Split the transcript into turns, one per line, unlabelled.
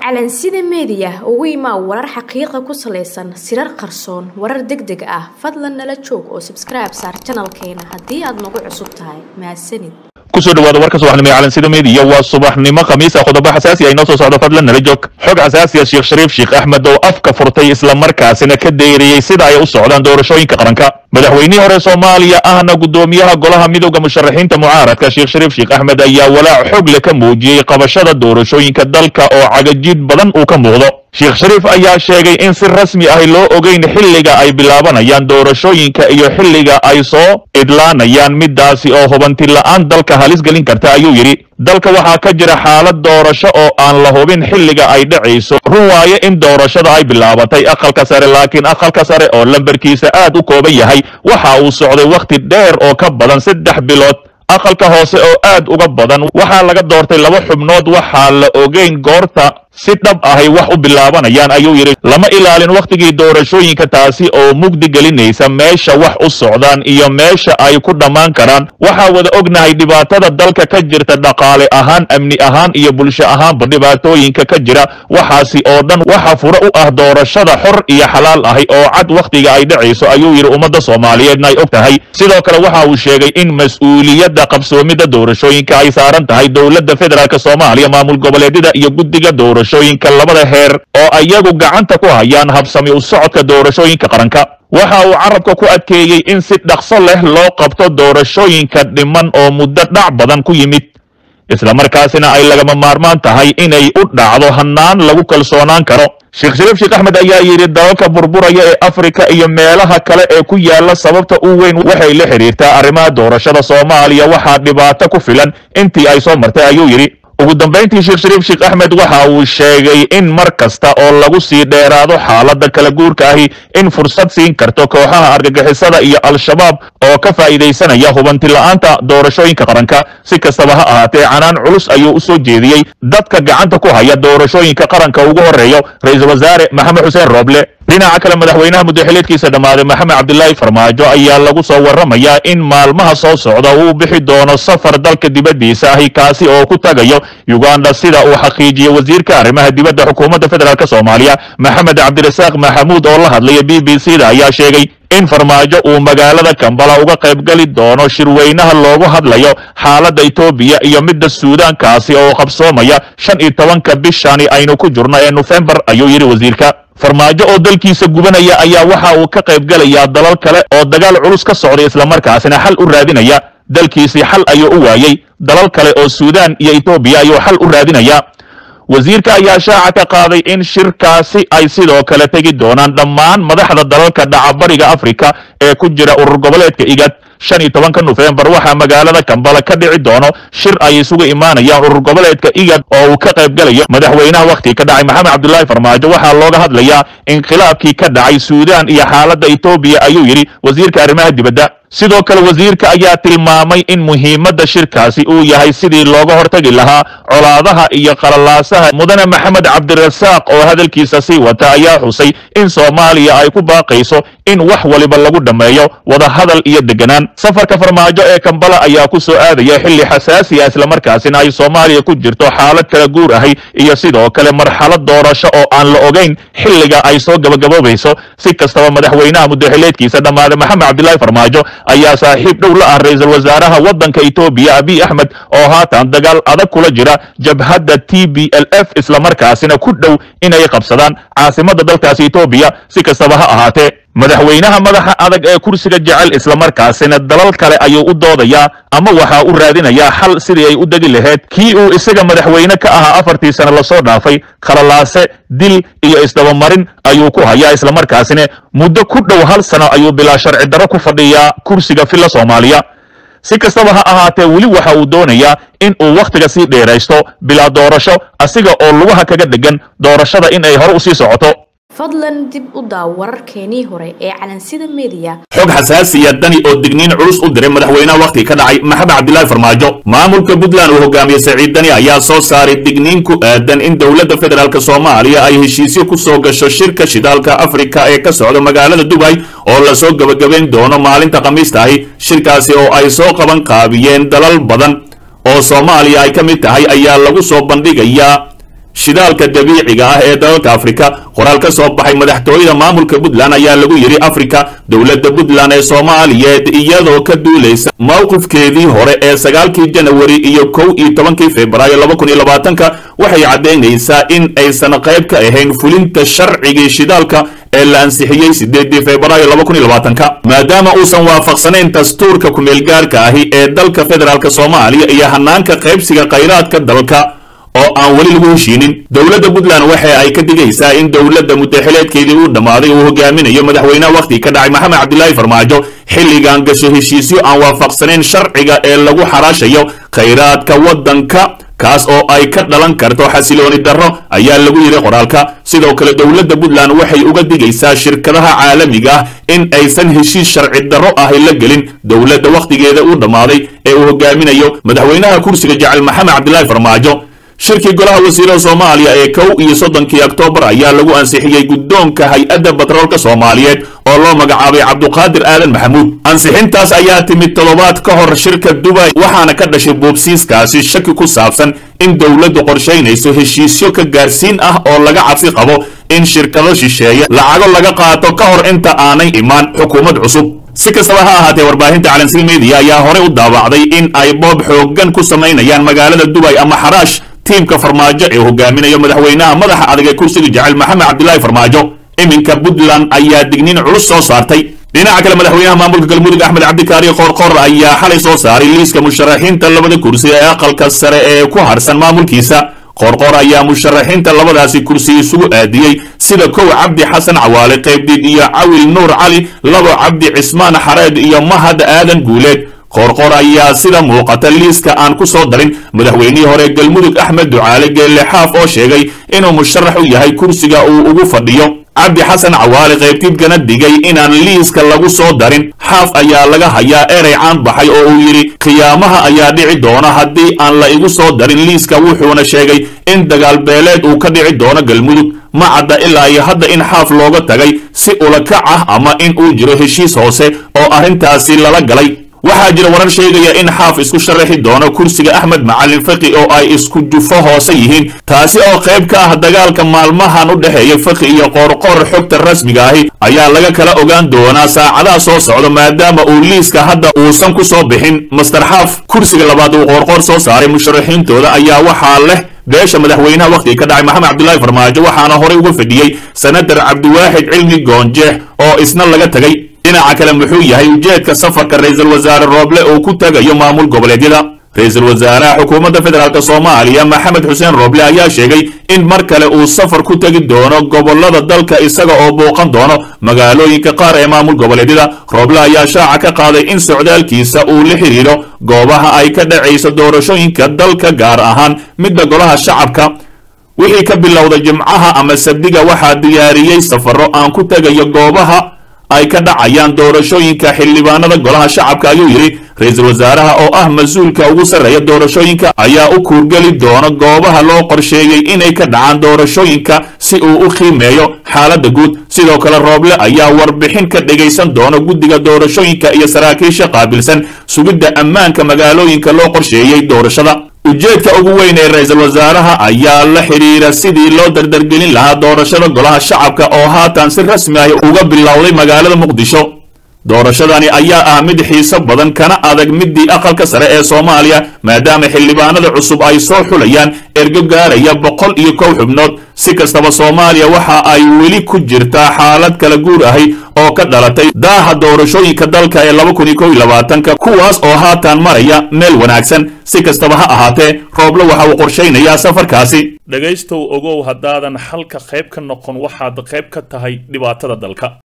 calansida meediya ugu imaa warar xaqiiqa ku salaysan sirar qarsoon warar deg deg ah fadlan nala joog oo sabskribe saar janalkeena haddii aad nagu cusub tahay mahadsanid
kusoo dhawaada warka subaxnimo ee calansida meediya waa subaxnimo khamiisa qodobo xasaasi ah inoo soo socdo fadlan nala joog xog xasaasi ah sheekh shariif sheekh axmed oo afka furtay islamarkaasina ka deeriyey sida ay u socdaan doorashooyinka qaranka madaxweynihii hore soomaaliya ahna guddoomiyaha golaha midowda musharaxiinta mucaaradka sheekh shariif sheekh axmed ayaa walaac xog le ka muujiyey qabashada doorashooyinka dalka oo cagajid badan uu ka muuqdo sheekh shariif ayaa sheegay in si rasmi ahi loo ogeyn xilliga ay bilaabanayaan doorashooyinka iyo xilliga ay soo idlaanayaan midaasi oo hubanti la'aan dalka halis gelin karta ayuu yidhi dalka waxaa ka jira xaalad doorasho oo aan la hubin xilliga ay dhacayso run waaye in doorashada ay bilaabatay aqalka sare laakiin aqalka sare oo lambarkiisa aad u kooban yahay waxa uu socday wakhti dheer oo ka badan saddex bilood aqalka hoose oo aad uga badan waxaa laga doortay laba xubnood waxaa la ogeyn goorta si dhab ahay wax u bilaabanayaan ayuu yidhi lama ilaalin wakhtigii doorashooyinka taasi oo mugdi gelinaysa meesha wax u socdaan iyo meesha ay ku dhammaan karaan waxaa wada ognahay dhibaatada dalka ka jirta dhaqaale ahaan amni ahaan iyo bulsho ahaanba dhibaatooyinka ka jira waxaasi oo dhan waxa fure u ah doorashada xor iyo xalaal ahi oo cad wakhtiga ay dhacayso ayuu yidhi ummadda soomaaliyeedna ay og tahay sidoo kale waxa uu sheegay in mas-uuliyadda qabsoomidda doorashooyinka ay saaran tahay dowladda federaalk soomaaliya maamul goboleedyada iyo guddiga doorashooyinka labada heer oo ayagu gacanta ku hayaan habsami u socodka doorashooyinka qaranka waxa uu carabka ku adkeeyey in si dhaqso leh loo qabto doorashooyinka dhiman oo muddo dhac badan ku yimid islamarkaasina ay lagama maarmaan tahay inay u dhacdo hannaan lagu kalsoonaan karo sheekh shariif sheekh axmed ayaa yidhi dalalka burburaya ee afrika iyo meelaha kale ee ku yaala sababta u weyn waxay la xidhiirtaa arrimaha doorashada soomaaliya waxaa dhibaato ku filan intii ay soo martay ayuu yidhi ugu dambayntii sheekh shariif sheekh axmed waxa uu sheegay in mar kasta oo lagu sii dheeraado xaaladda kala guurka ahi in fursad siin karto kooxaha argagixisada iyo al-shabaab oo ka faa'iidaysanaya hubanti la'aanta doorashooyinka qaranka si kastaba ha ahaatee canaan culus ayuu u soo jeediyey dadka gacanta ku haya doorashooyinka qaranka ugu horreeyo ra-iisul wasaare maxamed xuseen rooble dhinaca kale madaxweynaha muddaxileedkiisa dhammaaday maxamed cabdilaahi farmaajo ayaa lagu soo warramayaa in maalmaha soo socda uu bixi doono safar dalka dibaddiisa ahi kaasi oo ku tagayo uganda sida uu xaqiijiyey wasiirka arrimaha dibadda xukuumadda federaalk soomaaliya maxamed cabdirasaaq maxamuud oo la hadlaya b b c da ayaa sheegay in farmaajo uu magaalada kambala uga qaybgeli doono shirweynaha loogu hadlayo xaaladda etoobiya iyo midda suudaankaasi oo qabsoomaya shan iyo tobanka bishani aynu ku jirno ee nofembar ayuu yidhi wasiirka farmaajo oo dalkiisa gubanaya ayaa waxa uu ka qaybgelayaa dalal kale oo dagaal culus ka socday islamarkaasina xal u raadinaya dalkiisii xal ayuu u waayey dalal kale oo suudaan iyo etoobiya ayuu xal u raadinaya wasiirka ayaa shaaca ka qaaday in shirkaasi ay sidoo kale tegi doonaan dhammaan madaxda dalalka dhacabariga afrika ee ku jira urur goboleedka igad shan iyo tobanka nofembar waxaa magaalada kambala ka dhici doono shir ay isugu imaanayaan urur goboleedka igad oo uu ka qaybgelayo madaxweynaha wakhti ka dhacay maxamed cabdulaahi farmaajo waxaa looga hadlayaa inqilaabkii ka dhacay suudaan iyo xaaladda etoobiya ayuu yidhi wasiirka arrimaha dibadda sidoo kale wasiirka ayaa tilmaamay in muhiimadda shirkaasi uu yahay sidii looga hortagi lahaa colaadaha iyo qalalaasaha mudane maxamed cabdirasaaq oo hadalkiisa sii wata ayaa xusay in soomaaliya ay ku baaqayso in wax waliba lagu dhammeeyo wadahadal iyo deganaan safarka farmaajo ee kambala ayaa ku soo aadaya xilli xasaasi ah islamarkaasina ay soomaaliya ku jirto xaalad kala guur ahi iyo sidoo kale marxalad doorasho oo aan la ogeyn xilliga ay soo gabagaboobayso si kastaba madaxweynaha muddaxileedkiisa dhammaaday maxamed cabdilaahi farmaajo ayaa saaxiib dhow la ah ra-iisul wasaaraha waddanka etoobiya abiy axmed oo haatan dagaal adag kula jira jabhadda t b l f islamarkaasina ku dhow inay qabsadaan caasimadda dalkaasi etoobiya si kastaba ha ahaatee madaxweynaha madaxa adag ee kursiga jecel islamarkaasina dalal kale ayuu u doodayaa ama waxaa u raadinayaa xal sidii ay u degi lahayd kii uu isaga madaxweyne ka ahaa afartii sano lasoo dhaafay khalalaase dil iyo isdabamarin ayuu ku hayaa islamarkaasina muddo ku dhow hal sano ayuu bilaa sharci darro ku fadhiyaa kursiga filla soomaaliya si kastaba ha ahaatee weli waxa uu doonayaa in uu wakhtiga sii dheeraysto bilaa doorasho asiga oo lugaha kaga dhegan doorashada in ay hore u sii socoto
fadlan dib u daaw wararkeenii hore ee calansida meediya
xog xasaasiya dani oo digniin culus u diray madaxweynaha wakhti ka dhacay maxamed cabdilaahi farmaajo maamulka puntland uu hogaamiyey saciid dani ayaa soo saaray digniin ku aadan in dowladda federaalk soomaaliya ay heshiisyo ku soo gasho shirka shidaalka afrika ee ka socda magaalada dubay oo lasoo gebagabayn doono maalinta khamiistahi shirkaasi oo ay soo qaban qaabiyeen dalal badan oo soomaaliya ay ka mid tahay ayaa lagu soo bandhigayaa shidaalka dabiiciga ah ee dalalka afrika qoraal ka soo baxay madaxtooyada maamulka puntland ayaa lagu yidhi afrika dowladda puntland ee soomaaliyeed iyadoo ka duulaysa mowqifkeedii hore ee sagaalkii janawari iyo kow iyo tobankii februaayo laba kun iyo labaatanka waxay caddaynaysaa in aysan qayb ka ahayn fulinta sharcigii shidaalka ee la ansixiyey sideedii februaayo laba kun iyo labaatanka maadaama uusan waafaqsanayn dastuurka kumeelgaarka ahi ee dalka federaalk soomaaliya iyo hanaanka qaybsiga khayraadka dalka oo aan weli lagu heshiinin dowladda puntland waxa ay ka digaysaa in dowladda muddaxileedkeedii uu dhammaaday uu hogaaminayo madaxweynaha wakhti ka dhacay maxamed cabdilaahi farmaajo xilligan gasho heshiisyo aan waafaqsanayn sharciga ee lagu xaraashayo khayraadka waddanka kaas oo ay ka dhalan karto xasilooni darro ayaa lagu yidhi qoraalka sidoo kale dowladda puntland waxay uga digaysaa shirkadaha caalamiga ah in aysan heshiis sharci darro ahi la gelin dowladda wakhtigeeda uu dhammaaday ee uu hogaaminayo madaxweynaha kursiga jecel maxamed cabdilaahi farmaajo shirkii golaha wasiirada soomaaliya ee kow iyo soddonkii oktoobar ayaa lagu ansixiyey guddoonka hay-adda batroolka soomaaliyeed oo loo magacaabay cabduqaadir aadan maxamuud ansixintaas ayaa timid toddobaad ka hor shirka dubay waxaana ka dhashay boobsiiskaasi shaki ku saabsan in dowladdu qorshaynayso heshiisyo ka gaarsiin ah oo laga cabsi qabo in shirkado shisheeye lacago laga qaato ka hor inta aanay imaan xukuumad cusub si kastaba ha ahaatee warbaahinta calansil mediya ayaa horey u daawacday in ay boob xooggan ku samaynayaan magaalada dubay ama xaraash tiimka farmaajo ee hogaaminayo madaxweynaha madaxa adag ee kursiga jecel maxamed cabdilaahi farmaajo iminka puntland ayaa digniin culus soo saartay dhinaca kale madaxweynaha maamulka galmudug axmed cabdikaari qoorqoor ayaa xalay soo saaray liiska musharaxiinta labada kursi ee aqalka sare ee ku harsan maamulkiisa qoorqoor ayaa musharaxiinta labadaasi kursi isugu aadiyey sida kow cabdi xasan cawaale qaybdid iyo cawil nuur cali labo cabdi cismaan xareed iyo mahad aadan guuleed qoorqoor ayaa sida muuqata liiska aan ku soo darin madaxweynihii hore galmudug axmed ducaale geelle xaaf oo sheegay inuu musharax u yahay kursiga uu ugu fadhiyo cabdi xasan cawaale qaybtiidkana digay inaan liiska lagu soo darin xaaf ayaa laga hayaa erey caan baxay oo uu yidhi khiyaamaha ayaa dhici doona haddii aan la igu soo darin liiska wuxuuna sheegay in dagaal beeleed uu ka dhici doono galmudug ma cadda ilaa iyo hadda in xaaf looga tagay si ulakac ah ama in uu jiro heshiis hoose oo arrintaasi lala galay waxaa jira warar sheegaya in xaaf isku sharaxi doono kursiga axmed macalin faki oo ay isku jufo hoose yihiin taasi oo qayb ka ah dagaalka maalmahan u dhexeeya faki iyo qoorqoor xogta rasmiga ahi ayaa laga kala ogaan doonaa saacadaha soo socda maadaama uu liiska hadda uusan ku soo bixin master xaaf kursiga labaad uu qoorqoor soo saaray musharaxiintooda ayaa waxaa leh beesha madaxweynaha wakhtiga ka dhacay maxamed cabdilaahi farmaajo waxaana horey uga fadhiyey senatar cabdiwaaxid cilmi goonjeex oo isna laga tegay dhinaca kale muxuu yahay ujeedka safarka ra-iisul wasaare rooble uu ku tagayo maamul goboleedyada ra-iisul wasaaraha xukuumadda federaalk soomaaliya maxamed xuseen rooble ayaa sheegay in mar kale uu safar ku tegi doono gobolada dalka isaga oo booqan doono magaalooyinka qaar ee maamul goboleedyada rooble ayaa shaaca ka qaaday in socdaalkiisa uu la xidhiidho goobaha ay ka dhacayso doorashooyinka dalka gaar ahaan midda golaha shacabka wixii ka bilowda jimcaha ama sabdiga waxaa diyaariyey safaro aan ku tegayo goobaha ay ka dhacayaan doorashooyinka xildhibaanada golaha shacabka ayuu yidhi ra-iisul wasaaraha oo ah mas-uulka ugu sarreeya doorashooyinka ayaa u kuurgeli doona goobaha loo qorsheeyey inay ka dhacaan doorashooyinka si uu u qiimeeyo xaaladda guud sidoo kale rooble ayaa warbixin ka dhegaysan doona guddiga doorashooyinka iyo saraakiisha qaabilsan sugidda ammaanka magaalooyinka loo qorsheeyey doorashada ujeedka ugu weyn ee ra-iisul wasaaraha ayaa la xidhiira sidii loo dardargelin lahaa doorashada golaha shacabka oo haatan si rasmi ah uga bilowday magaalada muqdisho doorashadani ayaa ah mid xiiso badan kana adag midii aqalka sare ee soomaaliya maadaama xildhibaanada cusub ay soo xulayaan ergo gaaraya boqol iyo kow xubnood si kastaba soomaaliya waxa ay weli ku jirtaa xaalad kala guur ahi oo ka dhalatay daaha doorashooyinka dalka ee laba kun iyo kow iyo labaatanka kuwaas oo haatan maraya meel wanaagsan si kastaba ha ahaatee rooble waxa uu qorshaynayaa safarkaasi
dhegaystow ogow haddaadan xalka qayb ka noqon waxaad qayb ka tahay dhibaatada dalka